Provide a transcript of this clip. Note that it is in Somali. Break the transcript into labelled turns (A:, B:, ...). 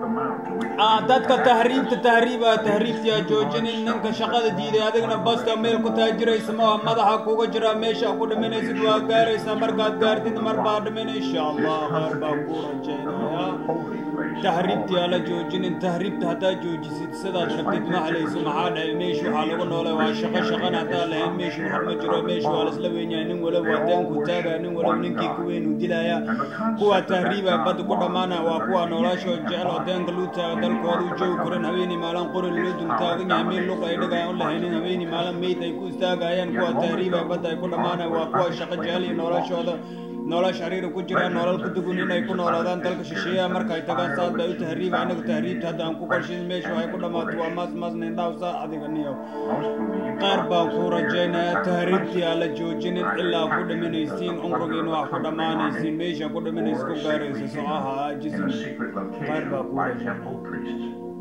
A: dadka tahriibta tahriiba tahriibtiyaa joojinin ninka shaqada diiday adigna basta meel ku taajiraysa ma madaxa kuga jira meesha ku dhimanaysid waa gaaraysaa markaad gaartid mar baa dhiman insha allah qaar baa ku rajaynaya tahriibtiyaa la joojinin tahriibta haddaa joojisid sidaad rabtid ma halayso maxaa dhahay meesha waxaa lagu noolay waa shaqo shaqana haddaa lahayn meesha wax ma jiro meesha waa laisla weynyahay nin walaba waa deenku taagaya nin walaba ninkii ku weyn uu dilaya kuwa tahriiba badda ku dhammaanaya waa kuwa nolosha jecel oo deenka luu taaga dalkooda u joogi karin habeenii maalin qori loo dul taagan yahay meel luq ay dhigayaan u lahaynin habeenii maalin meyd ay ku istaagayaan kuwa tahriiba badda ay ku dhammaanaya waa kuwa shaqo jecel iyo noloshooda nolol shariira ku jiraan nolol ku dugun inay ku noolaadaan dalka shisheeyaha marka ay tagaan saad bay u tahriiba anagu tahriibta hadda aan ku qorshin meesha waxay ku dhammaato waa maas maas nindhaw saa adiga niyow qaar baan ku rajaynayaa tahriibtii aan la joojinin ilaa ku dhimanaysiin cumrigiina wax ku dhammaanaysiin meesha ku dhimanaysa ku gaaraysa socaha aajisin qaar baa ku rajaynaya